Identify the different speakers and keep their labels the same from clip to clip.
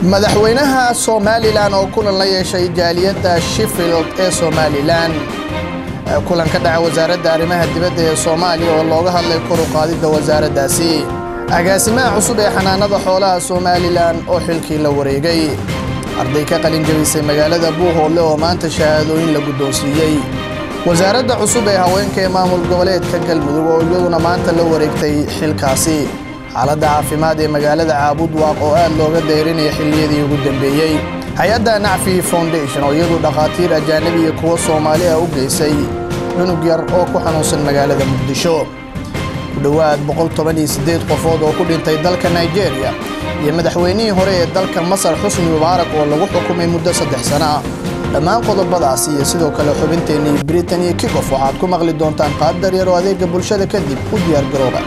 Speaker 1: madaxweynaha somalilan oo kulan la yeeshay jaaliyadda sheffield ee somalilan kulan ka dhaca wasaaradda arrimaha dibadda ee soomaaliya oo looga hadlay kor u qaadidda wasaaraddaasi agaasimaha cusub ee xanaanada xoolaha somalilan oo xilkii la wareegay arday ka qalin jabisay magaalada buuhoodle oo maanta shahaadooyin la guddoonsiiyey wasaaradda cusub ee haweenka ee maamul goboleedka galmudug oo iyaduna maanta la wareegtay xilkaasi xaaladda caafimaad ee magaalada caabud waaq oo aad looga dayrinaya xilliyadii ugu dambeeyey hay-adda nacfi foundation oo iyadu dhakhaatiir ajaanabi iyo kuwo soomaali ah u geysay cunug yar oo ku xanuunsan magaalada muqdisho ku dhowaad qofood oo ku dhintay dalka nigeria iyo madaxweynihii hore ee dalka masar xusni mubaarak oo lagu xukumay muddo saddex sano ah dhammaan qodobadaas iyo sidoo kale xubinteennii britain iyo kikof waxaad ku maqli doontaan qaadar yar oo adeega bulshada kadib u diyaargarooba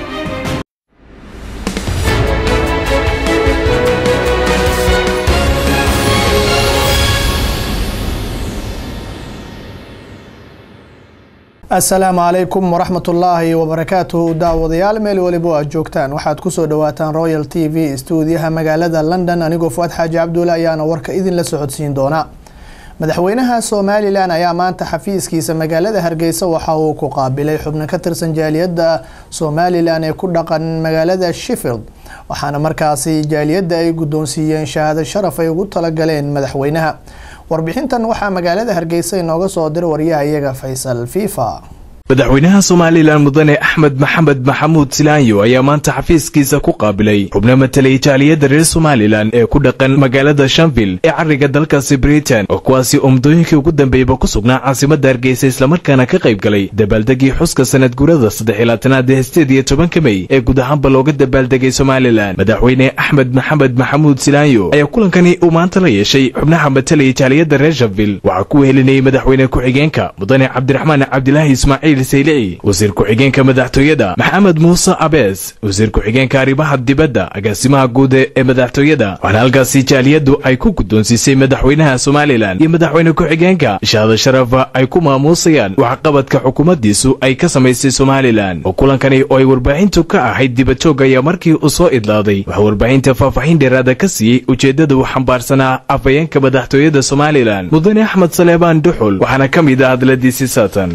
Speaker 1: asalaamu calaykum waraxmatullaahi wabarakaatuhu daawadayaal meel weliba aad joogtaan waxaad kusoo dhawaataan royal t v stuudiyaha magaalada london anigoo fuad xaaji cabdulle ayaana warka idinla socodsiin doona madaxweynaha somalilan ayaa maanta xafiiskiisa magaalada hargeysa waxa uu ku qaabilay xubno ka tirsan jaaliyadda somalilan ee ku dhaqan magaalada sheffield waxaana markaasi jaaliyadda ay guddoonsiiyeen shahaado sharaf ay ugu talagaleen madaxweynaha warbixintan waxaa magaalada hargeysa inooga soo diray waryaha iyaga faysal fifa
Speaker 2: madaxweynaha somalilan mudane axmed maxamed maxamuud silaanyo ayaa maanta xafiiskiisa ku qaabilay xubno matelay jaaliyadda reer somalilan ee ku dhaqan magaalada shanville ee cariga dalkaasi britain oo kuwaasi oo muddooyinkii ugu dambeeyba ku sugnaa caasimadda hargeysa islamarkaana ka qayb galay dabaaldegii xuska sanad guurada saddex iyo labaatanaad ee sideed iyo tobanka mey ee guud ahaanba looga dabaaldegay somalilan madaxweyne axmed maxamed maxamuud silaanyo ayaa kulankani uu maanta la yeeshay xubnaha matelay jaaliyadda reer shanville waxaa ku wehelinayay madaxweyne ku-xigeenka mudane cabdiraxmaan cabdilaahi ismaaciil wasiir ku-xigeenka madaxtooyada maxamed muuse abees wasiir ku-xigeenka arrimaha dibadda agaasimaha guud ee madaxtooyada waxaana halkaasi jaaliyaddu ay ku guddoonsiisay madaxweynaha somalilan iyo madaxweyne ku-xigeenka shahaado sharafa ay ku maamuusayaan waxqabadka xukuumaddiisu ay ka samaysay somalilan oo kulankani oo ay warbaahintu ka ahayd dibadjoog ayaa markii uu soo idlaaday waxaa warbaahinta faahfaaxin dheeraada ka siiyey ujeeddada uu xambaarsanaa afhayeenka madaxtooyada somalilan mudane axmed saleebaan duxul waxaana ka mid ah hadladiisi saatan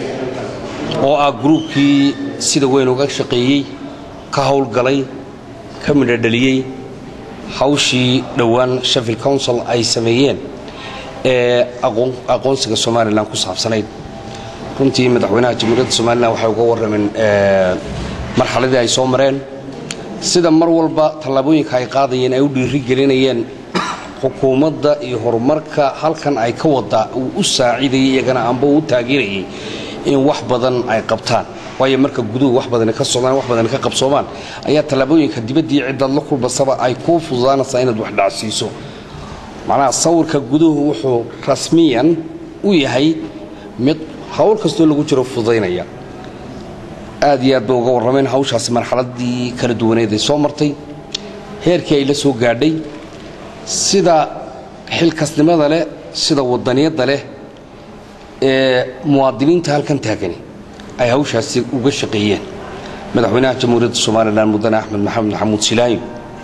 Speaker 3: oo ah gruubkii sida weyn uga shaqeeyey ka howlgalay ka midhodheliyey hawshii dhowaan sheffield council ay sameeyeen ee aqoonsiga somalilan ku saabsanayd runtii madaxweynaha jamhuuriyadda somalilan waxay uga warrameen marxaladii ay soo mareen sida mar walba tallaabooyinka ay qaadayeen ay u dhiiri gelinayeen xukuumadda iyo horumarka halkan ay ka waddaa uu u saacidayay iyagana amba uu u taageerayay in wax badan ay qabtaan waayo marka guduhu wax badan ka socdaan wax badan ka qabsoomaan ayaa tallaabooyinka dibaddii ciddaad la kulmasaba ay kuu fududaanaysaa inaad wax dhacsiiso macnaha sawirka guduhu wuxuu rasmiyan u yahay mid hawl kastoo lagu jiro fududaynaya aad iyo aad bay uga warrameen hawshaasi marxaladii kala duwaneed ay soo martay heerkii ay la soo gaadhay sida xilkasnimada leh sida wadaniyadda leh ee muwaadiniinta halkan taagani ay hawshaasi uga shaqeeyeen madaxweynaha jamhuuriyadda somalilan mudane axmed maxamed maxamuud silaayo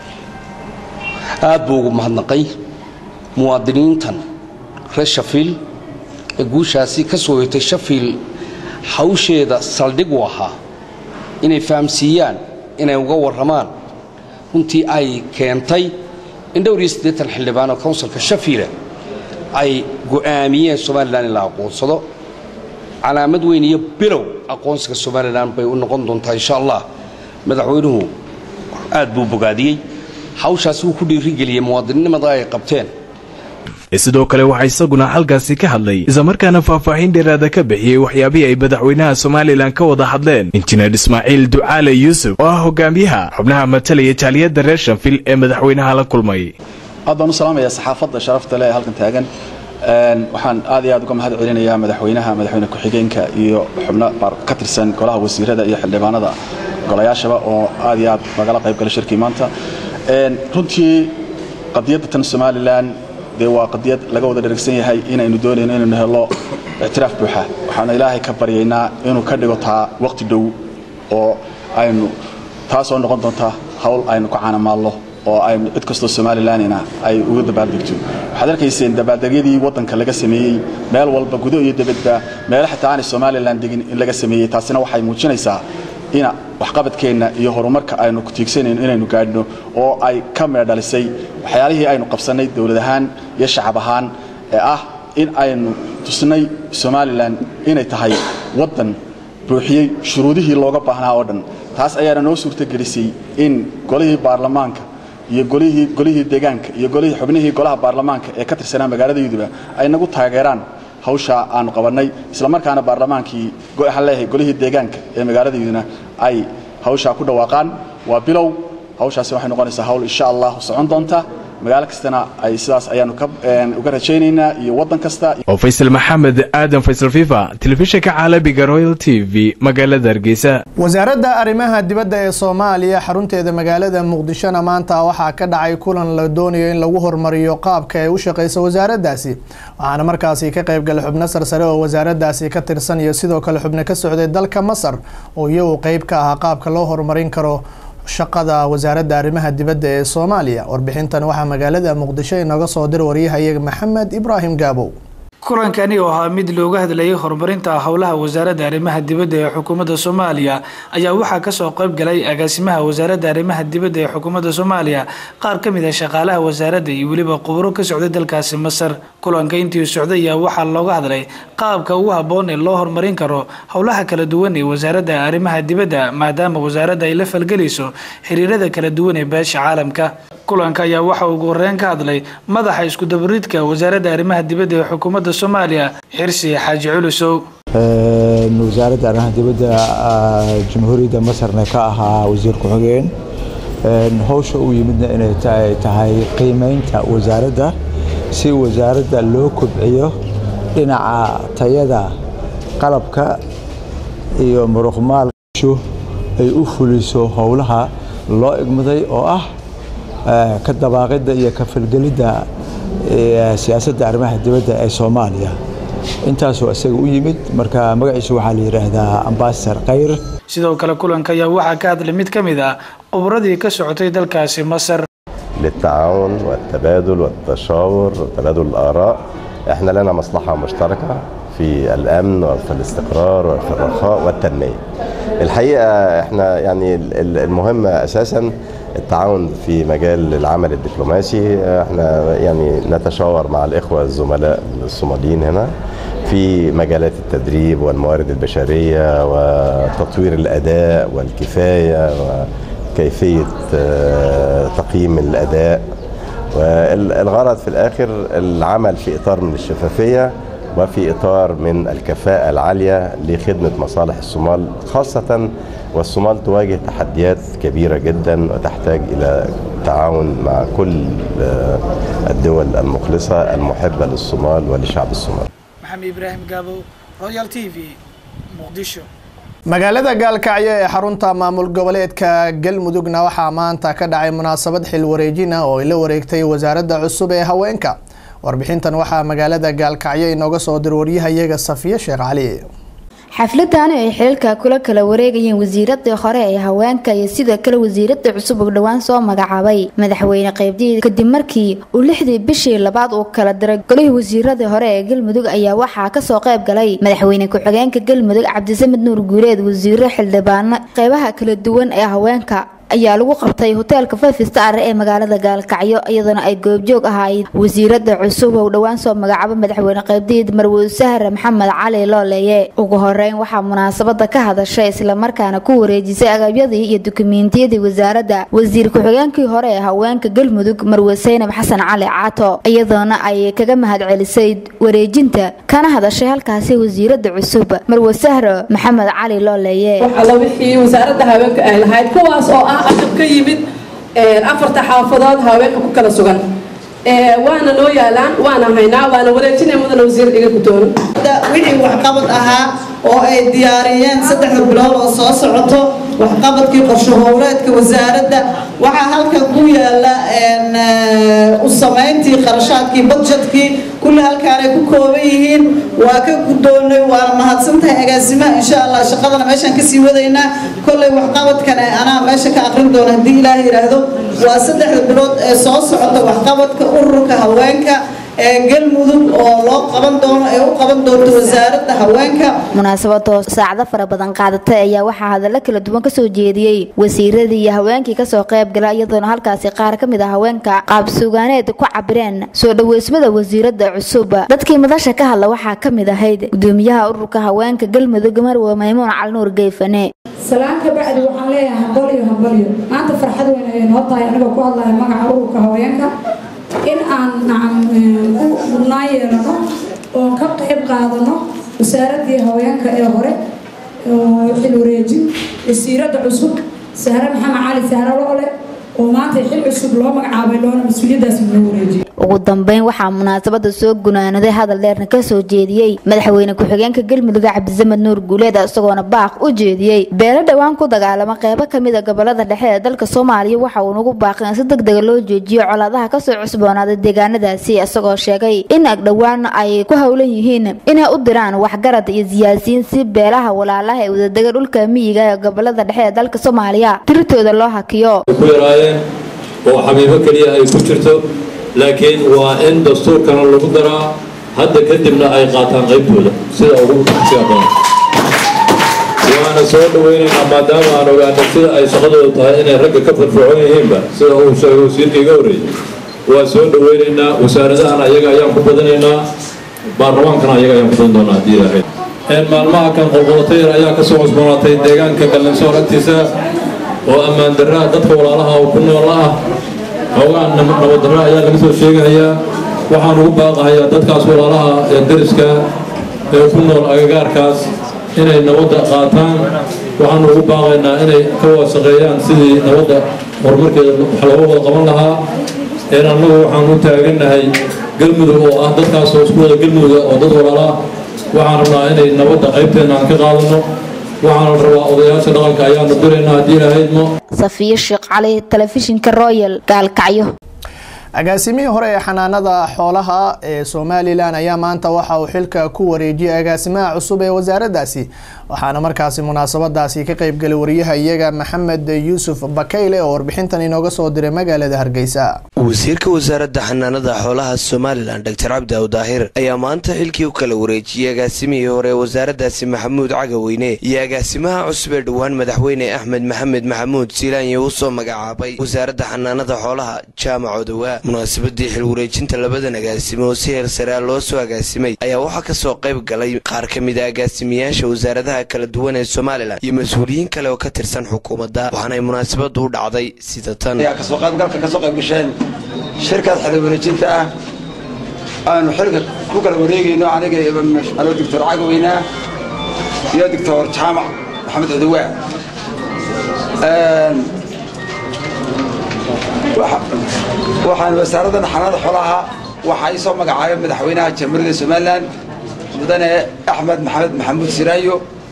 Speaker 3: aad buu ugu mahadnaqay muwaadiniintan reer shafiil ee guushaasi ka soo hoytay shafiil hawsheeda saldhig u ahaa inay fahamsiiyaan inay uga warramaan runtii ay keentay in dhowr iyo siddeetan xildhibaan oo counsilka shafiila ay go'aamiyeen somalilan in la aqoonsado calaamad weyn iyo bilow aqoonsiga somalilan bay u noqon doontaa insha allah madaxweynuhu aad buu bogaadiyey hawshaasi wuu ku dhiirigeliyey muwaadinnimada ay qabteen
Speaker 2: sidoo kale waxaa isaguna halkaasi ka hadlay islamarkaana faahfaahin dheeraada ka bixiyey waxyaabihii ay madaxweynaha somalilan ka wada hadleen injineer ismaaciil ducaale yuusuf oo ah hogaamiyaha xubnaha matalaya jaaliyadda reer shanfil ee madaxweynaha la kulmay
Speaker 4: aad baan u salaamayaa saxaafadda sharafta leh ee halkan taagan waxaan aad iyo aad uga mahad celinayaa madaxweynaha madaxweyne ku-xigeenka iyo xubno ka tirsan golaha wasiirada iyo xildhibaanada golayaashaba oo aad iyo aad nagala qayb gala shirkii maanta runtii qadiyadda tan somalilan dee waa qadiyad laga wada dheragsan yahay inaynu doonayno inaynu helo ictiraaf buuxa waxaanu ilaahay ka baryaynaa inuu ka dhigo taa waqti dhow oo aynu taasoo noqon doonta hawl aynu ka caanamaalno oo ay cid kastoo somalilanina ay uga dabaaldegto waxaad arkayseen dabaaldegyadii waddanka laga sameeyey meel walba gudo iyo dibadba meelo xitaa aanay somalilan degin in laga sameeyey taasina waxay muujinaysaa ina waxqabadkeenna iyo horumarka aynu ku tiigsanayno inaynu gaadhno oo ay ka meedhalisay waxyaalihii aynu qabsannay dowlad ahaan iyo shacab ahaan ee ah in aynu tusnay somalilan inay tahay waddan buuxiyey shuruudihii looga baahnaa oo dhan taas ayaana noo suurtogelisay in golihii baarlamaanka iyo golihii golihii deegaanka iyo golihii xubnihii golaha baarlamaanka ee ka tirsanaa magaaladayduba ay nagu taageeraan hawsha aanu qabannay isla markaana baarlamaankii waxaan leeyahay golihii deegaanka ee magaaladayduna ay hawshaa ku dhawaaqaan waa bilow hawshaasi waxay noqonaysaa hawl insha allah socon doonta magaalo kastana ay sidaas ayaanu uga rajaynaynaa iyo waddan kasta
Speaker 2: oo faysal maxamed aadan faysal fifa telefishinka caalamiga royal t v magaalada hargeysa
Speaker 1: wasaaradda arrimaha dibadda ee soomaaliya xarunteeda magaalada muqdishona maanta waxaa ka dhacay kulan la doonayo in lagu horumariyo qaabka ay u shaqeyso wasaaraddaasi waxaana markaasi ka qaybgalay xubno sarsare oo wasaaraddaasi ka tirsan iyo sidoo kale xubno ka socday dalka masar oo iyagu qeyb ka ahaa qaabka loo horumarin karo shaqada wasaaradda arrimaha dibadda ee soomaaliya warbixintan waxaa magaalada muqdisho inooga soo dir waryahayaga maxamed ibraahim gaabow
Speaker 5: kulankani oo ahaa mid looga hadlayay horumarinta howlaha wasaaradda arrimaha dibadda ee xukuumadda soomaaliya ayaa waxaa kasoo qayb galay agaasimaha wasaaradda arrimaha dibadda ee xukuumadda soomaaliya qaar ka mid ah shaqaalaha wasaaradda iyo weliba quburo ka socday dalkaasi masar kulanka intii socday ayaa waxaa looga hadlay qaabka ugu habboon ee loo horumarin karo howlaha kala duwan ee wasaaradda arrimaha dibadda maadaama wasaaradda ay la falgelayso xiriirada kala duwan ee beesha caalamka kulanka ayaa waxa ugu horeyn ka hadlay madaxa iskudabaridka wasaaradda arrimaha dibadda ee xukuumadda soomaaliya xirsi xaaji culusow
Speaker 6: wasaaradda arrimaha dibadda jamhuuriyadda masarna ka ahaa wasiir ku-xigeen howsha uu yimidna inay tahay qiimeynta wasaaradda si wasaaradda loo kobciyo dhinaca tayada qalabka iyo muruqmaalshu ay u fuliso howlaha loo igmaday oo ah ka dabaaqidda iyo ka falgelidda siyaasadda arrimaha dibadda ee soomaaliya intaasoo isaga u yimid marka magaciisa waxaa la yidhaahdaa ambasador khayr
Speaker 5: sidoo kale kulanka ayaa waxaa ka hadlay mid ka mid ah khubradii ka socotay dalkaasi masar
Speaker 7: للتعاون والتبادل والتشاور وتبادل الآراء احنا لنا مصلحة مشتركة في الأمن وفي الاستقرار وفي الرخاء والتنمية الحقيقة احنا يعني المهم أساسا التعاون في مجال العمل الدبلوماسي احنا يعني نتشاور مع الإخوة الزملاء الصوماليين هنا في مجالات التدريب والموارد البشرية وتطوير الأداء والكفاية وكيفية تقييم الأداء والغرض في الآخر العمل في إطار من الشفافية وفي إطار من الكفاءة العالية لخدمة مصالح الصومال خاصة والصومال تواجه تحديات كبيرة جدا وتحتاج إلى تعاون مع كل الدول المخلصة المحبة للصومال ولشعب الصومال
Speaker 5: maxamed ibraahim gaabo royal t v muqdisho
Speaker 1: magaalada gaalkacyo ee xarunta maamul goboleedka galmudugna waxaa maanta ka dhacay munaasabad xil wareejin ah oo ay la wareegtay wasaaradda cusub ee haweenka warbixintan waxaa magaalada gaalkacyo inooga soo dir waryahayaga safiye sheekh cali
Speaker 8: xafladani ay xililka kula kala wareegayeen wasiiradii hore ee haweenka iyo sidoo kale wasiirada cusub uu dhowaan soo magacaabay madaxweyne qaybdiid kadib markii uu lixdii bishii labaad uu kala diray golihii wasiiradii hore ee galmudug ayaa waxaa kasoo qayb galay madaxweyne ku-xigeenka galmudug cabdisamed nuur guuleed wasiiro xildhibaano qeybaha kala duwan ee haweenka ayaa lagu qabtay hoteelka five star ee magaalada gaalkacyo iyadoona ay goobjoog ahayd wasiirada cusub oo dhowaan soo magacaabo madaxweyne qaybdiid marwud sahre maxamed cali looleeye ugu horeyn waxaa munaasabada ka hadashay islamarkaana ku wareejisay agabyadii iyo dukumeentiyadii wasaaradda wasiir ku-xigeenkii hore ee haweenka galmudug marwud saynab xasan cali caato iyadoona ay kaga mahadcelisay wareejinta kana hadashay halkaasi wasiirada cusub marwud sahre maxamed cali looleeye
Speaker 9: agab ka yimid afarta xaafadood haweenka ku kala sugan waana noo yaalaan waana haynaa waana wareejinay mudana wasiir iga gudoono
Speaker 10: wixii waxqabad ahaa oo ay diyaariyeen saddexda bilood oo soo socoto waxqabadkii qorsho howleedka wasaaradda waxaa halkan ku yaala u samayntii qarashaadkii badjetkii kulli halkaanay ku kooban yihiin waa ka guddoonnay waana mahadsantahay agaasimaha insha allah shaqadana meeshaan kasii wadaynaa kolley waxqabadkana anaa meesha ka aqrin doona haddii ilaah yidhaahdo waa saddexda bilood ee soo socota waxqabadka ururka haweenka ee galmudug oo loo qaban doono ee u qaban doonto wasaaradda haweenka
Speaker 8: munaasabadoo saacado fara badan qaadatay ayaa waxaa hadallo kala duwan kasoo jeediyey wasiiradii iyo haweenkii kasoo qayb gala iyadoona halkaasi qaar ka mid a haweenka qaabsugaaneed ku cabireen soo dhaweysmada wasiirada cusub dadkii madasha ka hadla waxaa ka mid ahayd gudoomiyaha ururka haweenka galmudug marwe maymuun calnuur geyfane
Speaker 11: salaan ka bacdi waxaan leeyahay hambalyo hambalyo maanta farxad weyn ayay noo tahay anigoo ku hadlaya magaca ururka haweenka in aan nacam u mudnaan yeelano oon ka qayb qaadano wasaaradii haweenka ee hore oo xil wareejin wasiirada cusub sahre maxamed cali sahre loole oo maanta xil cusub loo magacaabay loona mas-uuliyadaas loo wareejiyay
Speaker 8: ugu dambeyn waxaa munaasabada soo gunaanaday hadal dheerna kasoo jeediyey madaxweyne ku-xigeenka galmudug cabdisamed nuur guuleed isagoona baaq u jeediyey beelo dhowaan ku dagaalama qeybo kamid a gobolada dhexe ee dalka soomaaliya waxa uu nagu baaqay in si degdega loo joojiyo colaadaha kasoo cusboonaaday deegaanadaasi isagoo sheegay in agdhowaan ay ku howlan yihiin inay u diraan waxgarad iyo siyaasiyiin si beelaha walaalaha ee wadadega dhulka miyiga ee gobolada dhexe ee dalka soomaaliya tiritooda loo hakiyo
Speaker 12: ku yaraayeen oo xabiibo keliya ay ku jirto laakiin waa in dastuurkana lagu daraa hadda kadibna ay qaataan qaybtooda sida ugu siadoon waana soo dhawaynaynaa maadaama aan ogaana sida ay shaqadooda tahay inay ragga ka firfircoon yihiinba sida uu sheegay wasiirka iga horreeyey waa soo dhawaynaynaa wasaaradahana ayaga ayaan ku badinaynaa baarlamaankana ayaga ayaan ku badan doonaa haddii ilaahay maalmaha kan qolqolotayar ayaa ka soo cusboonaatay deegaanka gallinsoor agtiisa oo ammaan darraa dadka walaalaha oo ku nool ah hoogaan nabaddarra ayaa laga soo sheegahayaa waxaan ugu baaqahayaa dadkaas walaalaha ee dariska ee ku nool agagaarkaas inay nabadda qaataan waxaan ugu baaqaynaa inay ka waasaqeeyaan sidii nabadda horumarkeeda wax looga wada qaban lahaa een annagu waxaan u taagannahay galmudug oo ah dadkaas oo isku wada galmuduga oo dad walaalaah waxaan rabnaa inay nabadda qaybteenna aan ka qaadano waxaana rabaa odayaasha dhaqanka ayaanu diraynaa haddii ilahaydmo
Speaker 8: safiyo sheekh cali telefishinka royal gaalkacyo
Speaker 1: agaasimihii hore ee xanaanada xoolaha ee somalilan ayaa maanta waxa uu xilka ku wareejiyay agaasimaha cusub ee wasaaraddaasi waxaana markaasi munaasabadaasi ka qeybgalay wariyaha iyaga maxamed yuusuf bakayle oo warbixintan inooga soo diray magaalada hargeysa
Speaker 13: wasiirka wasaaradda xanaanada xoolaha somalilan doctor cabdi awdaahir ayaa maanta xilkii u kala wareejiyey agaasimihii hore ee wasaaraddaasi maxamuud cagaweyne iyo agaasimaha cusub ee dhowaan madaxweyne axmed maxamed maxamuud siilaanye uu soo magacaabay wasaaradda xanaanada xoolaha jaamac odowa munaasabadii xil wareejinta labadan agaasimo oo si heer saraa loo soo agaasimay ayaa waxaa kasoo qayb galay qaar ka mid a agaasimiyaasha wasaaradaha kala duwan ee somalilan iyo mas-uuliyiin kale oo ka tirsan xukuumadda waxaanay munaasabadu u dhacday sida tan
Speaker 14: kasoo qaybgalka kasoo qayb gasheen shirkaas xil wareejinta ah aanu xilka ku kala wareegayno aniga ano doctor cagaweyna iyo doctor jaamac maxamed cudowaa waxaan wasaaraddan xanaanada xoolaha waxaa ii soo magacaabay madaxweynaha jamhuuriyadda somalilan mudane axmed maxamed maxamuud siraayo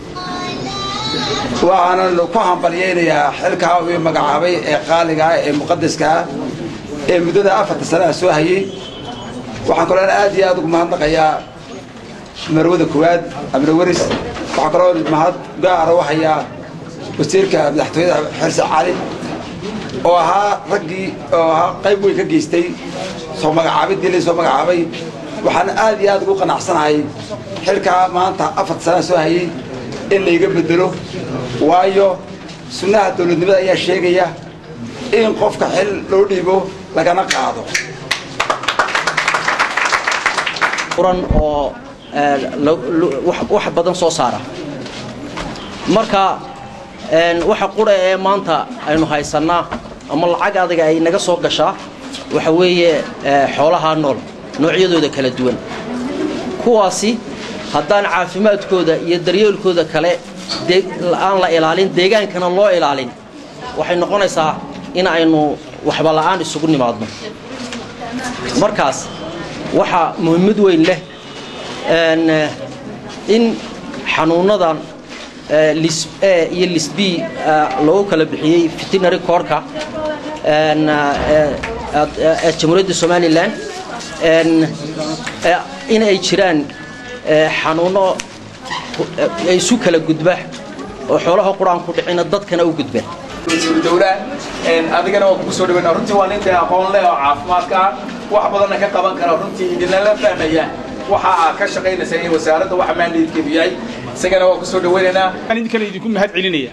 Speaker 14: waxaanan ku hambalyaynayaa xilkaa uu magacaabay ee qaaliga ah ee muqadaska ah ee muddada afarta sanaha soo hayay waxaan kaloo aad iyo aad ugu mahadnaqayaa marwada koowaad amre waris waxaa kaloo mahad gaara u hayaa wasiirka madaxtooyada xirse cali oo ahaa raggii oo ahaa qayb weyn ka geystay soo magacaabidii la soo magacaabay waxaan aad iyo aad ugu qanacsanahay xilkaa maanta afarta sana soo hayay in layga bedelo waayo sunnaha dowladnimada ayaa sheegaya in qofka xil loo dhiibo lagana qaado
Speaker 15: uran oo wax badan soo saara marka waxa qura ee maanta aynu haysannaa ama lacag adaga ay naga soo gashaa waxa weeye xoolaha nool noocyadooda kala duwan kuwaasi haddaan caafimaadkooda iyo daryeelkooda kale aan la ilaalin deegaankana loo ilaalin waxay noqonaysaa in aynu waxba la'aan isugu nimaadno markaas waxaa muhiimad weyn leh in xanuunnadan lis a iyo lis b loogu kala bixiyey veterinary corka ee jamhuuriyadda somalilan in ay jiraan xanuuno isu kala gudba oo xoolaha quraan ku dhicina dadkana u gudba
Speaker 16: dowla adigana waa kugu soo dhaweynaa runtii waa nin dee aqoon leh oo caafimaadka ah wax badanna ka qaban kara runtii idinala fahmaya waxa aad ka shaqaynaysa iyo wasaaradda waxa maandaydkeedu yahay isagana waa ku soo dhaweynaynaa
Speaker 17: waxaan idinkana idinku mahad celinaya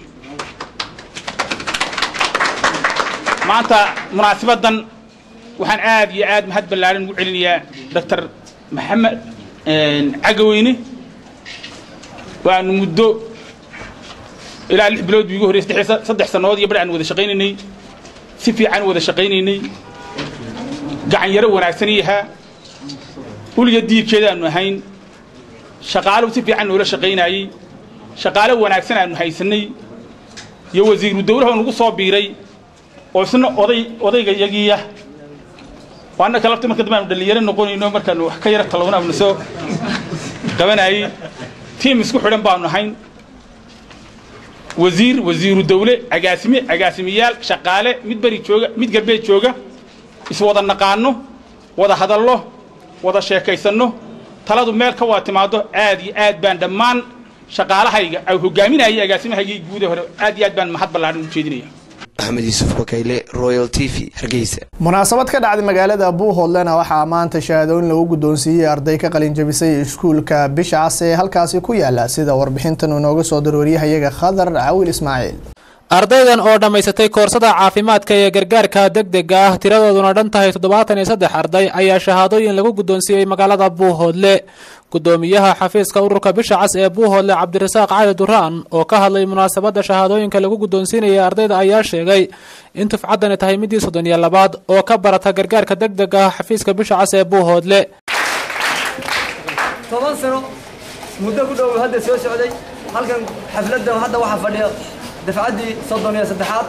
Speaker 17: maanta munaasibadan waxaan aad iyo aad mahad ballaaran ugu celinayaa doctor maxamed cagaweyne waanu muddo ilaa lix bilood bii ugu horreysay saddex sannadood iyo bar aan wada shaqaynaynay si fiican wada shaqaynaynay gacan yaro wanaagsan yahaa uliga diirkeeda aanu ahayn shaqaalo si fiican noola shaqaynayey shaqaalo wanaagsan aanu haysanay iyo wasiiru dawlaha oo nagu soo biiray oo isna oday odayga yagiya oo annaka lafta marka dambe aanu dhallinyaro noqonayno markaanu wax ka yara talowna aanu soo qabanayey tiim isku xidhan baanu ahayn wasiir wasiiru dawle agaasime agaasimayaal shaqaale mid beri jooga mid galbeed jooga iswada naqaano wada hadallo wada sheekaysanno taladu meel ka wada timaado aad iyo aad baan dhammaan shaqaalahayga ay hogaaminayay agaasimahaygii guuda hore aad iyo aad baan mahad ballaaran ugu jeedinaya
Speaker 13: axmed yuusuf bakayle royal t v hargeysa
Speaker 1: munaasabad ka dhacday magaalada buuhoodlena waxaa maanta shahaadooyin lagu guddoonsiiyey arday ka qalin jabisay iskuulka bisha cas ee halkaasi ku yaala sida warbixintan uu nooga soo darwaryahayaga khadar cawil ismaaciil
Speaker 18: ardaydan oo dhammaysatay koorsada caafimaadka ee gargaarka degdega ah tiradooduna dhan tahay toddobaatan iyo saddex arday ayaa shahaadooyin lagu guddoonsiiyey magaalada buuhoodle gudoomiyaha xafiiska ururka bisha cas ee buuhoodle cabdirasaaq cali duraan oo ka hadlay munaasabadda shahaadooyinka lagu guddoonsiinaya ardayda ayaa sheegay in tufcaddani tahay midii soddon iyo labaad oo ka barata gargaarka degdega ah xafiiska bisha cas ee buuhoodle
Speaker 19: toban sano muddo ku dhow hadda soo socday halkan xafladda hadda waxaa fadhiya dafcaddii soddon iyo saddexaad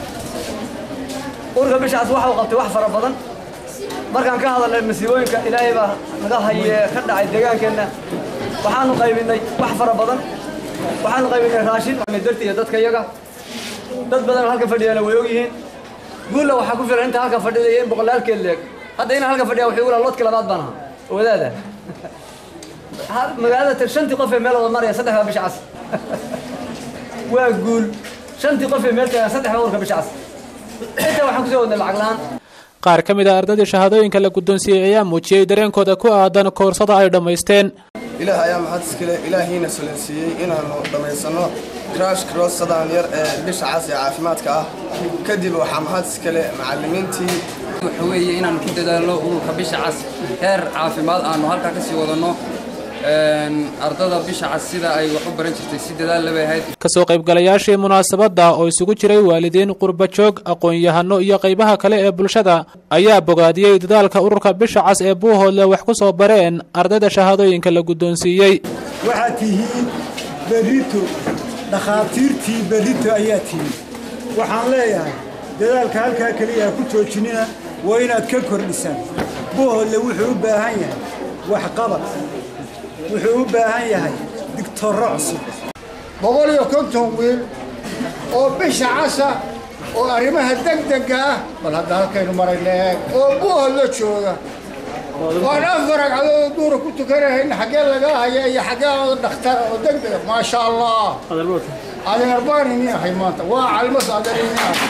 Speaker 19: ururka bishaas waxa uu qabtay wax fara badan markaan ka hadalnay masiibooyinka ilaahay baa naga haye ka dhacay deegaankeenna waxaanu qaybinay wax fara badan waxaanu qaybinay raashin darti iyo dadka iyaga dad badan oo halkan fadhiyana way ogyihiin guulla waxaa ku filan inta halkan fadhida iyo in boqolaalkeed leeg hadda inaan halkan fadhiya wuxuu ulaa loodka labaad baan ahaa oo wadaada magaalada shantii qof ee meel wada maraya saddex baa bisha cas waa guul shantii qof ee meel taagan saddex baa urka bisha cas inta waxaan kusoo wadnay lacag la-aan
Speaker 18: qaar ka mid a ardaydii shahaadooyinka la guddoonsiiyey ayaa muujiyey dareenkooda ku aadan koorsada ay dhammaysteen
Speaker 20: ilaah ayaa maxad iskale ilaahiina solansiiyey inaannu dhammaysanno crash cross sadaan yar ee bisha cas ee caafimaadka ah kadib waxaa maxad iskale macallimiintii
Speaker 21: waxa weeye inaannu ku dadaalno ururka bisha cas heer caafimaad aannu halkaa ka sii wadanno ardada bisha cas sida ay wax u baran jirtay si dadaal labay ahayd
Speaker 18: kasoo qaybgalayaashii munaasabadda oo isugu jiray waalidiin qurbajoog aqoon-yahano iyo qaybaha kale ee bulshada ayaa bogaadiyey dadaalka ururka bisha cas ee buuhoodle wax ku soo bareen ardayda shahaadooyinka la guddoonsiiyey
Speaker 22: waxaad tihiin berrito dhakhaatiirtii berrito ayaa tihiin waxaan leeyahay dadaalka halkaa keliya ha ku joojinina waa inaad ka kordhisaan buuhoodle wuxuu u baahan yahay waxqabad wuxuu u baahan yahay digtorro cusub
Speaker 23: boqol iyo konton wiil oo bisha casa oo arrimaha degdega ah bal hadda halkaynu marayna eeg oo buuhod la jooga waan afar ragcadood duura ku tukanahayn xaggee laga haya iyo xaggee dhakhtara oo degdega maasha allah adeer baan ini ahay maanta waa calmas adeer ini ahay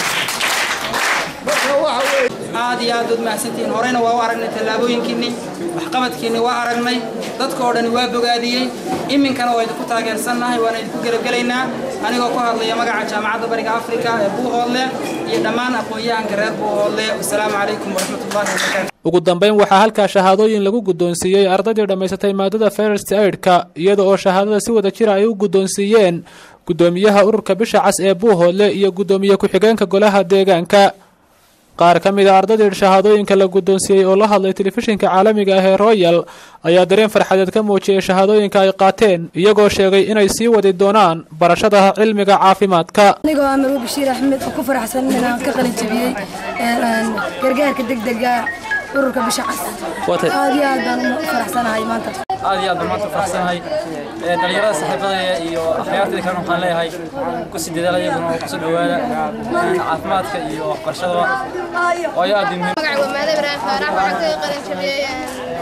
Speaker 23: marka waxa weeye
Speaker 24: aad iyo aad ud mahadsantihiin horeyna waa u aragnay tallaabooyinkiinni waxqabadkiinni waa aragnay dadka oo dhani waa bogaadiyey iminkana waa idinku taageersannahay waana idinku gelabgelaynaa anigoo ku hadlaya magaca jaamacadda bariga afrika ee buuhoodle iyo dhammaan aqoon-yahanka reer buuhoodle wasalaamu calaykum waraxmatullahi wabarakaatu
Speaker 18: ugu dambeyn waxaa halkaa shahaadooyin lagu guddoonsiiyey ardaydii dhammaysatay maadada first aidka iyada oo shahaadada si wada jira ay u guddoonsiiyeen guddoomiyaha ururka bisha cas ee buuhoodle iyo guddoomiye ku-xigeenka golaha deegaanka qaar ka mid a ardaydii shahaadooyinka la guddoonsiiyey oo la hadlay telefishinka caalamiga ah ee royal ayaa dareen farxadeed ka muujiyey shahaadooyinka ay qaateen iyagoo sheegay inay sii wadi doonaan barashada cilmiga caafimaadka
Speaker 25: anigoo ah marwo bashiir axmed oo ku faraxsan inaan ka qalin jabiyey gargaarka degdega ururka bisha cas aad iyo aad baan u faraxsanahay maanta
Speaker 26: aad iyo aad baan maanta faraxsanahay dhalinyarada saaxiibadaya iyo akhyaartayda kalena waxaan leeyahay ku sii dadaala iyaguna oo kusoo dhowaada caafimaadka iyo waxbarashadaba waayo aad muhiim
Speaker 27: magaca waa maada ibraahim faarax waxaan kaga qalin jabiyey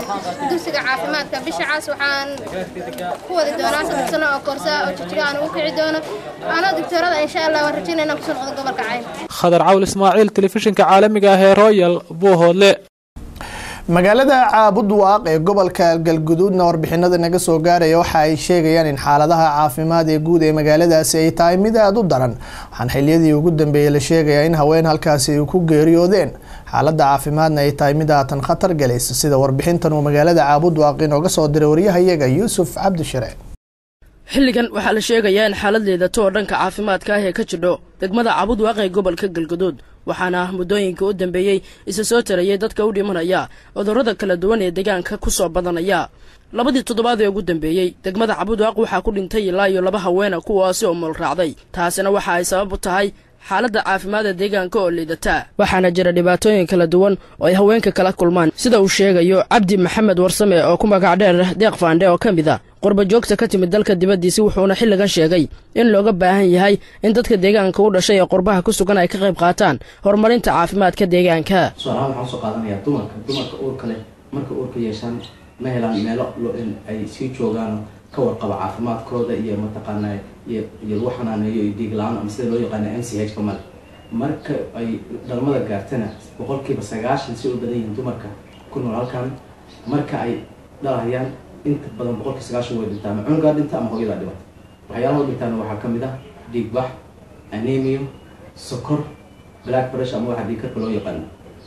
Speaker 2: dugsiga caafimaadka bisha cas waxaan ku wadi doonaa saddex sano oo koorsa oo jijiga aan ugu kici doono anoo doctorada insha allah waan rajaynaya inaan kusoo noqdo gobolka cayn
Speaker 18: khadar cawl ismaaciil telefishinka caalamiga ah ee royal buuhoodle
Speaker 1: magaalada caabudwaaq ee gobolka galguduudna warbixinada naga soo gaaraya waxa ay sheegayaan in xaaladaha caafimaad ee guud ee magaaladaasi ay tahay mid aada u daran waxaan xiliyadii ugu dambeeyey la sheegayaa in haween halkaasi ay ku geeriyoodeen xaaladda caafimaadna ay tahay mid aatan khatar galaysa sida warbixintan uu magaalada caabudwaaq inooga soo diray waryahayaga yuusuf cabdishire
Speaker 3: xilligan waxaa la sheegayaa in xaalad liidato oo dhanka caafimaadka ah ee ka jidho degmada caabudwaaq ee gobolka galguduud waxaana muddooyinka u dambeeyey isa soo tarayay dadka u dhimanaya cudurrada kala duwan ee deegaanka ku soo badanaya labadii toddobaad ee ugu dambeeyey degmada cabudwaaq waxaa ku dhintay ilaa iyo laba haweena kuwaasi oo mool raacday taasina waxa ay sabab u tahay xaaladda caafimaadda deegaanka oo liidata waxaana jira dhibaatooyin kala duwan oo ay haweenka kala kulmaan sida uu sheegayo cabdi maxamed warsame oo ku magac dheer deeq faandhe oo ka mid a qurba joogta ka timid dalka dibaddiisi wuxuuna xilligan sheegay in looga baahan yahay in dadka deegaanka u dhashay ee qurbaha ku sugan ay ka qayb qaataan horumarinta caafimaadka deegaanka
Speaker 4: su-aalahan waxaan usoo qaadanayaa dumarka dumarka uurka leh marka uurka yeeshaan ma helaan meelo ay sii joogaan ka warqaba caafimaadkooda iyo mataqaana iyo lagu xanaaneeyo iyo dhiig la-aan ama sida loo yaqaana m c h ka male marka ay dhalmada gaartana boqolkiiba sagaashan si u badan yihiin dumarka ku nool halkan marka ay dhalahayaan inta badan boqolkii sagaashan way dhintaa ama cunugaa dhinta ama hooyadaa dhibata waxyaalaha u dhintaana waxaa ka mid ah dhiig bax anemio sokor black brush ama waxaa dhiig karka loo yaqaano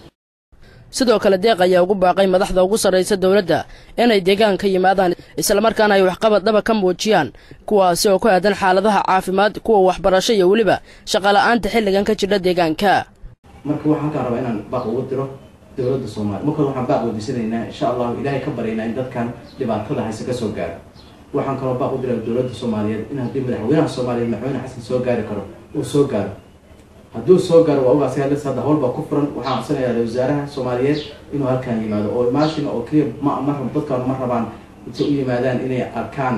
Speaker 3: sidoo kale deeq ayaa ugu baaqay madaxda ugu sarraysa dowladda inay deegaanka yimaadaan islamarkaana ay waxqabad dhaba ka muujiyaan kuwaasi oo ku aadan xaaladaha caafimaad kuwa waxbarasho iyo weliba shaqola'aanta xilligan ka jidha deegaanka
Speaker 4: marka waxaan halkaan rabaa inaan baaq ugu diro dowladda soomaaliya marka waxaan baaq weydiisanaynaa insha allahu ilaahay ka baryaynaa in dadkan dhibaatada hayse ka soo gaaro waxaan kaloo baaq u diraa dowladda soomaaliyeed in haddii madaxweynaha soomaaliyeed madaxweyne xasan soo gaari karo uu soo gaaro hadduu soo gaaro waa ogaas hadda hadda howlbaa ku furan waxaan codsanayaa wasaaraha soomaaliyeed inuu halkaan yimaado oo imaashin oo keliya ma ma dadkaan ma rabaan intay u yimaadaan inay arkaan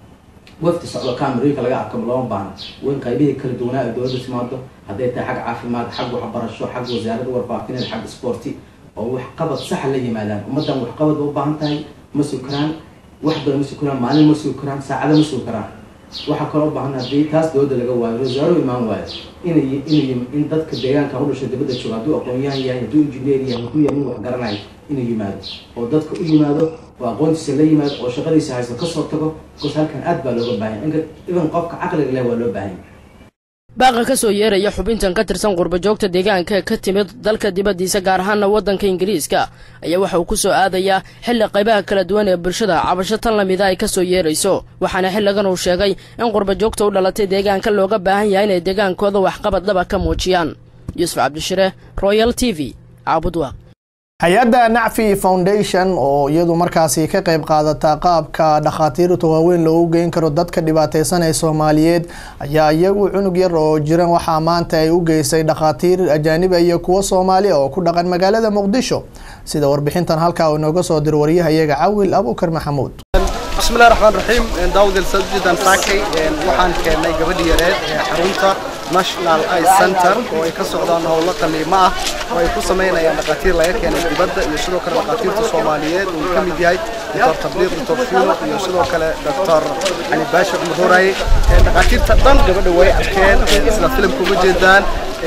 Speaker 4: wafti socdo kaamirooyinka laga arko looma baahna wain qaybihii kala duwanaa ee dowladda timaado hadday tahay xag caafimaad xag waxbarasho xag wasaaradda warbaahineed xag isboorti oo waxqabad saxa la yimaadaan ummaddan waxqabad ba u baahan tahay ma sugi karaan wax badan ma sugi karaan maalin ma sugi karaan saacado ma sugi karaan waxaa kaloo u baahan haddii taas dowladda laga waayo wasaaro imaan waayo inay inay in dadka deegaanka u dhashay dibadda jooga hadduu aqoon-yahan yahay hadduu injineer yahay hadduu yahay nin wax garanayo inuu yimaado oo dadka u yimaado oo aqoontiisa la yimaado oo shaqadiisa haysto kasoo tago bikoos halkan aad baa looga baahan yahay even qofka caqliga leh waa loo baahan yahay
Speaker 3: baaqa ka soo yeeraya xubintan ka tirsan qurbajoogta deegaanka ka timid dalka dibaddiisa gaar ahaana waddanka ingiriiska ayaa waxa uu ku soo aadayaa xilli qaybaha kala duwan ee bulshada cabasho tan lamida ay ka soo yeerayso waxaana xilligan uu sheegay in qurbajoogta u dhalatay deegaanka looga baahan yahay inay deegaankooda waxqabad dhaba ka muujiyaan yuusuf cabdishire royal t v caabudwaaq
Speaker 1: hay-adda nacfi foundation oo iyadu markaasi ka qayb qaadata qaabka dhakhaatiirta waaweyn loogu geyn karo dadka dhibaateysan ee soomaaliyeed ayaa iyagu cunug yar oo jiran waxaa maanta ay u geysay dhakhaatiir ajaaniba iyo kuwo soomaaliya oo ku dhaqan magaalada muqdisho sida warbixintan halkaa uu inooga soo diro waryahayaga cawil abuukar maxamuud
Speaker 5: bismillahi raxmaan raxiim daawud elsajidan saakay waxaan keennay gabadhi yareed ee xarunta national eye center oo ay ka socdaan howlo qaliimo ah oo ay ku samaynayaan dhakhaatiir laga keenay dibadda iyo sidoo kale dhakhaatiirta soomaaliyeed uu ka mid yahay doctor tabliiq doctor fuulo iyo sidoo kale doctor cali baashi cumar horaye dhakhaatiirta dhan gabadha way arkeen isla filimka uma jeedaan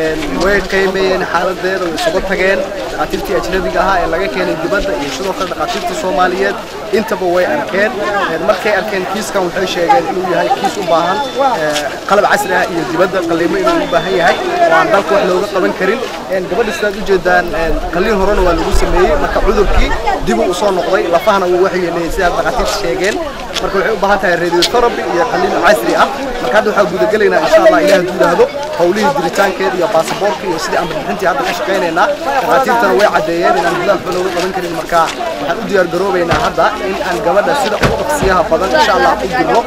Speaker 5: way qiimeeyeen xaaladeeda way isugu tageen dhakhaatiirtii ajnabiga ahaa ee laga keenay dibadda iyo sidoo kale dhakhaatiirtii soomaaliyeed intaba way arkeen markay arkeen kiiskan waxay sheegeen inuu yahay kiis u baahan qalab casri ah iyo dibadda qaliimo inuu u baahan yahay oo aan dalka wax looga qaban karin gabadha sidaad u jeedaan qaliin horena waa lagu sameeyey marka cudurkii dib uu usoo noqday lafahana wuu waxyeeleeyey sidaad dhakhaatiirta sheegeen marka waxay u baahan tahay radiotherapy iyo qaliin casri ah marka hadda waxaa gudagelaynaa insha allah ilaah hadduu yidhaahdo howlihii diritaankeeda iyo baasaboorka iyo sidii aan bixintii hadda ka shaqaynaynaa dhakhaatiirtana way caddeeyeen inaan gudaha waxba looga qaban karin marka waxaan u diyaar garoobaynaa hadda in aan gabadha sida ugu dhaqsiyaha badan insha allah u dirno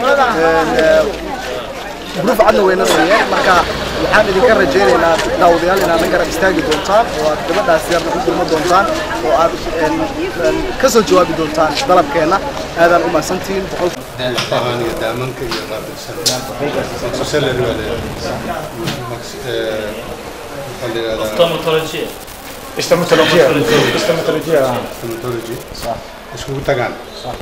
Speaker 5: gruuf cadna wayna siiyeen marka waxaan idinka rajaynaynaa daawadayaal inaad na garab istaagi doontaan oo aad gabadhaas yarna u dirmo doontaan oo aad ka soo jawaabi doontaan dalabkeenna aadaan u mahadsantihiin boqol
Speaker 6: daafahan iyo daamanka iyo qaabilsan maxsuusalari waa leeyahay
Speaker 7: Stomatologia. Stomatologia. Stomatologia.
Speaker 6: Stomatology.
Speaker 7: صح.
Speaker 6: iskugu tagaan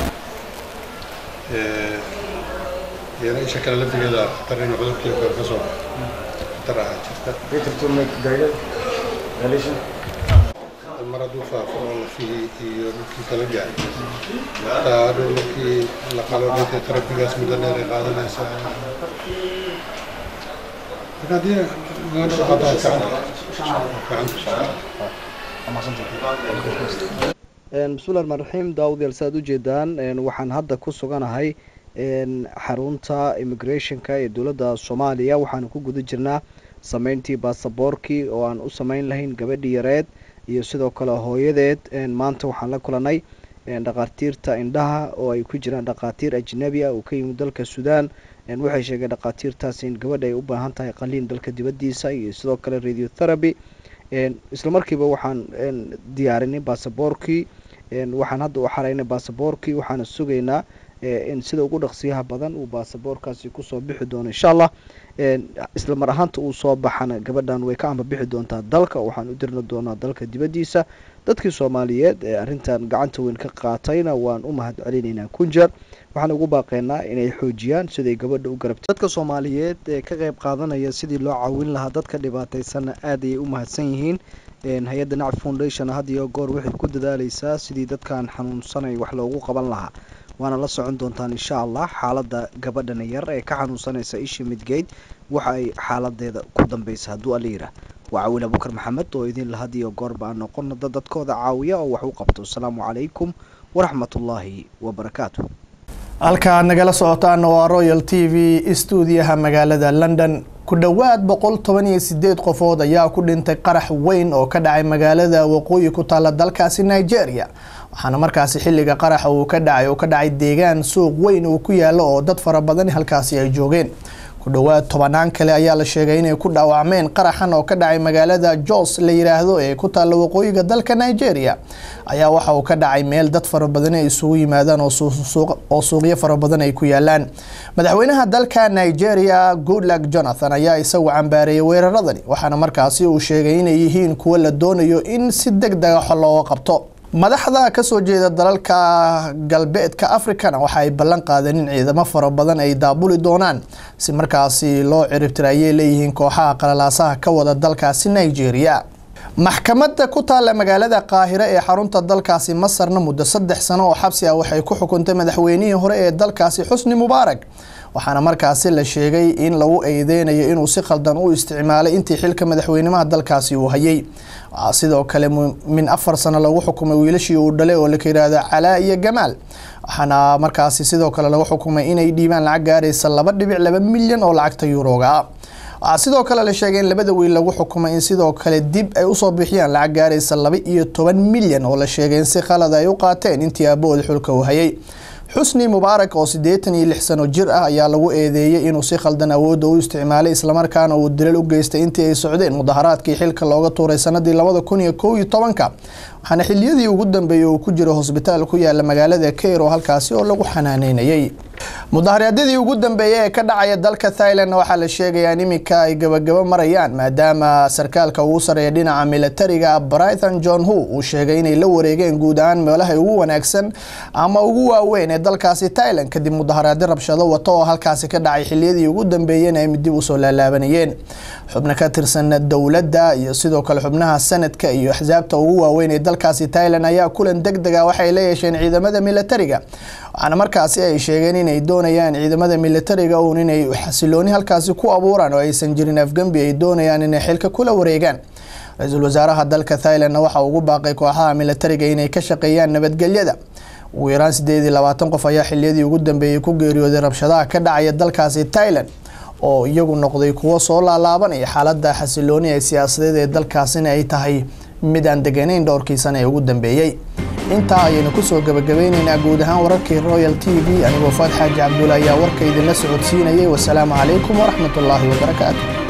Speaker 6: iyana isha kale laftigeeda khatar in cudurkii kor ka soo khatar ah jirta mar hadduu faafo oo lafihii iyo dhulkii kala gaari hataa hadhow markii la qalo dhanka tarafigaas muddo dheer ay qaadanaysaa marka haddii magaalada qataa
Speaker 5: bismillahi raxmaan raxiim daawud yaal saaad ujeedaan waxaan hadda ku suganahay xarunta immigrationka ee dowladda soomaaliya waxaanu ku guda jirnaa sameyntii baasaboorkii oo aan u sameyn lahayn gabadhii yareed iyo sidoo kale hooyadeed maanta waxaan la kulanay dhakhaatiirta indhaha oo ay ku jiraan dhakhaatiir ajnabi ah oo ka yimid dalka suudaan waxay sheegeen dhakhaatiirtaasi in gabadha ay u baahan tahay qaliin dalka dibaddiisa iyo sidoo kale radiotherapy isla markiiba waxaan diyaarinay baasaboorkii waxaan hadda u xaraynay baasaboorkii waxaana sugaynaa in sida ugu dhaqsiyaha badan uu baasaboorkaasi kusoo bixi doono insha allah isla mar ahaanta uu soo baxana gabadhan way ka amba bixi doontaa dalka waxaan u dirna doonaa dalka dibaddiisa dadkii soomaaliyeed ee arrintan gacanta weyn ka qaatayna waan u mahad celinaynaa kunjeer waxaan ugu baaqeynaa inay xoojiyaan siday gabadha u garabtay dadka soomaaliyeed ee ka qayb qaadanaya sidii loo caawin lahaa dadka dhibaataysanna aad ayay u mahadsan yihiin hay-adda nacf foundation had iyo goor waxay ku dadaaleysaa sidii dadkan xanuunsanay wax loogu qaban lahaa waana la socon doontaan insha allah xaaladda gabadhan yar ee ka xanuunsanaysa isha midgeyd waxa ay xaaladeeda ku dambeysa hadduu alla yidhaah waa cawiil abukar maxamed oo idin lahad iyo goorba aan noqono dad dadkooda caawiya oo wax u qabto asalaamu calaykum waraxmatullaahi wabarakaatu
Speaker 1: halka aad nagala socotaan waa royal t v stuudiyaha magaalada london ku dhowaad boqol toban iyo sideed qofood ayaa ku dhintay qarax weyn oo ka dhacay magaalada waqooyi ku taala dalkaasi nigeria waxaana markaasi xilliga qaraxa uu ka dhacay uu ka dhacay deegaan suuq weyn uu ku yaalo oo dad fara badan halkaasi ay joogeen ku dhowaad tobanaan kale ayaa la sheegay inay ku dhaawacmeen qaraxan oo ka dhacay magaalada jos la yiraahdo ee ku taalla waqooyiga dalka nigeria ayaa waxa uu ka dhacay meel dad fara badan ay isugu yimaadaan oo suuqyo fara badan ay ku yaalaan madaxweynaha dalka nigeria goodluck jonathan ayaa isagu cambaareeyay weeraradani waxaana markaasi uu sheegay inay yihiin kuwo la doonayo in si deg dega xol looga qabto madaxda kasoo jeeda dalalka galbeedka africana waxa ay ballan qaadeen in ciidamo fara badan ay daabuli doonaan si markaasi loo ciribtira ayay leeyihiin kooxaha qalalaasaha ka wada dalkaasi nigeria maxkamadda ku taalla magaalada qaahire ee xarunta dalkaasi masarna muddo saddex sano oo xabsi ah waxay ku xukuntay madaxweynihii hore ee dalkaasi xusni mubaarak waxaana markaasi la sheegay in lagu eedeynayo inuu si khaldan u isticmaalay intii xilka madaxweynimaha dalkaasi uu hayay waxaa sidoo kale min afar sano lagu xukumay wiilashii uu dhalay oo laka yidhaahdo calaa iyo gamaal waxaana markaasi sidoo kale lagu xukumay inay dhiibaan lacag gaaraysa laba dhibic laba milyan oo lacagta yuuroga ah waxaa sidoo kale la sheegay in labada wiil lagu xukumay in sidoo kale dib ay usoo bixiyaan lacag gaaraysa laba iyo toban milyan oo la sheegay in si khalad ay u qaateen intii aabahooda xulka uu hayay xusni mubaarak oo siddeetan iyo lix sano jir ah ayaa lagu eedeeyey inuu si khaldan awoodda u isticmaalay islamarkaana uu dilal u geystay intii ay socdeen mudaharaadkii xilka looga tuuray sanadii labada kun iyo kow iyo tobanka waxaana xiliyadii ugu dambeeyey uu ku jiro hosbitaal ku yaala magaalada kairo halkaasi oo lagu xanaaneynayay mudaharaadyadii ugu dambeeyey ee ka dhacaya dalka thailand waxaa la sheegayaa in iminka ay gabagabo marayaan maadaama sarkaalka ugu sareeya dhinaca militariga brighton john hu uu sheegay inay la wareegeen guud ahaan meelaha ugu wanaagsan ama ugu waaweyn ee dalkaasi thailand kadib mudaharaadyo rabshado wato oo halkaasi ka dhacay xiliyadii ugu dambeeyeen ay dib usoo laalaabanayeen xubno ka tirsan dowladda iyo sidoo kale xubnaha sanadka iyo axsaabta ugu waaweyn ee dalkaasi thailand ayaa kulan deg dega waxay la yeesheen ciidamada militariga waxaana markaasi ay sheegeen inay doonayaan ciidamada militariga uun inay xasilooni halkaasi ku abuuraan oo aysan jirin afgembi ay doonayaan inay xilka kula wareegaan ra-iisul wasaaraha dalka thailandna waxa ugu baaqay kooxaha militariga inay ka shaqeeyaan nabadgelyada ugu yaraan sideed iyo labaatan qof ayaa xiliyadii ugu dambeeyey ku geeriyooday rabshadaha ka dhacaya dalkaasi thailand oo iyagu noqday kuwo soo laalaabanaya xaalada xasilooni ee siyaasadeed ee dalkaasina ay tahay mid aan deganeyn dhowrkii sana ee ugu dambeeyey intaa ayaynu kusoo gabagabeyneynaa guud ahaan wararkii royal t v anigoo faad xaaji cabdulla ayaa warka idinla socodsiinayay wasalaamu calaykum waraxmatullaahi wabarakaatu